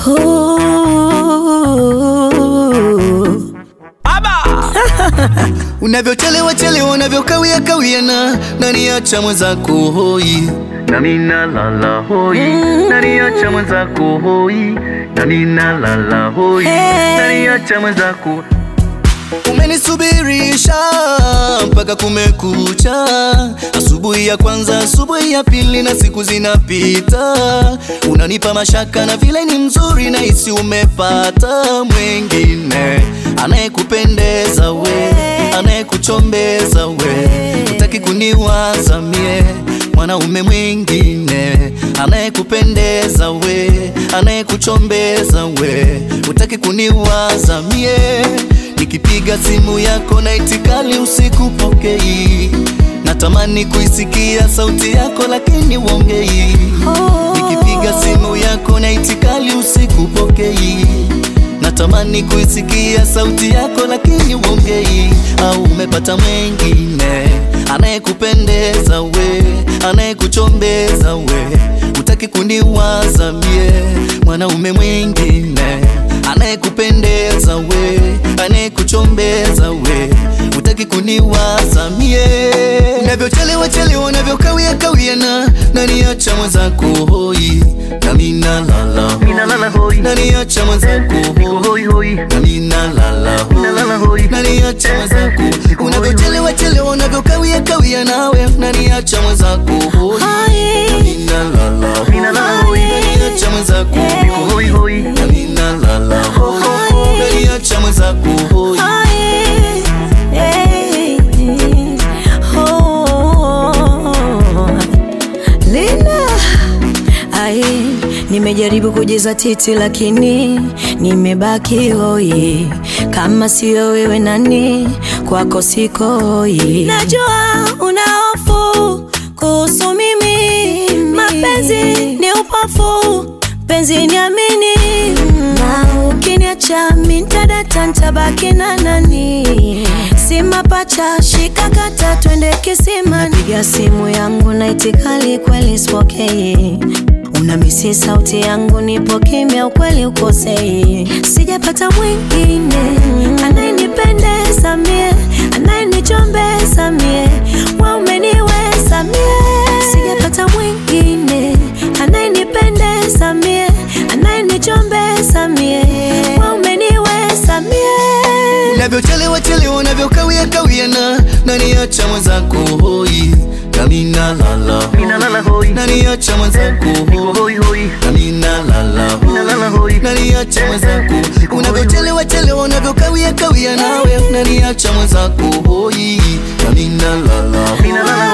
Unavyochelewa chelewa, unavyokawia kawia na naniacha mwenzako hoi, nami nalala hoi, naniacha mwenzako hoi, nami nalala hoi, naniacha mwenzako umenisubirisha mpaka kumekucha. Asubuhi ya kwanza, asubuhi ya pili, na siku zinapita, unanipa mashaka na vile ni mzuri, na hisi umepata mwengine anayekupendeza we, anayekuchombeza we, utaki kuniwaza mie mwanaume mwingine anayekupendeza we, anayekuchombeza we, utaki kuniwaza mie Nikipiga simu yako na itikali usikupokei, natamani kuisikia sauti yako lakini uongei. Nikipiga simu yako na itikali usikupokei, natamani kuisikia sauti yako lakini uongei. Au umepata mwengine anayekupendeza we, anayekuchombeza we, utaki kuniwaza mie, mwanaume mwingine anayekupendeza we, anayekuchombeza we, utaki kuniwaza mie. Unavyochelewa chelewa, unavyokawia kawia na naniacha mwenzako hoi, nami nalala Ninalala hoi, naniacha mwenzako niko hoi hoi, nami nalala Nalala hoi. naniacha mwenzako unavyochelewa chelewa, unavyokawia kawia nawe naniacha mwenzako hoi, nami nalala Ninalala hoi. naniacha mwenzako niko hoi hoi, nami nalala hoi, naniacha mwenzako hoi Lina ai, nimejaribu kujizatiti lakini nimebaki hoi. Kama sio wewe nani, kwako siko hoi. Najua una hofu kuhusu mimi, mapenzi ni upofu, penzi niamini, na ukiniacha mintadata ntabaki na nani? Si mapacha, shika kata, twende kisimani. Napiga simu yangu na itikali kweli sipokei, unamisi sauti yangu, nipo kimya, ukweli ukosei. Sijapata mwingine anayenipendeza mie, anayenichombeza mie, wa umeniweza mie. Sijapata mwingine anayenipendeza mie, anayenichombeza mie, wa umeniweza mie. Unavyochelewa chelewa, unavyokawia kawia na naniacha mwenzako hoi, nami nalala ninalala hoi, naniacha mwenzako niko hoi hoi hoi, nami nalala Nalala hoi. naniacha mwenzako unavyochelewa chelewa, unavyokawia kawia nawe naniacha mwenzako hoi, nami nalala ninalala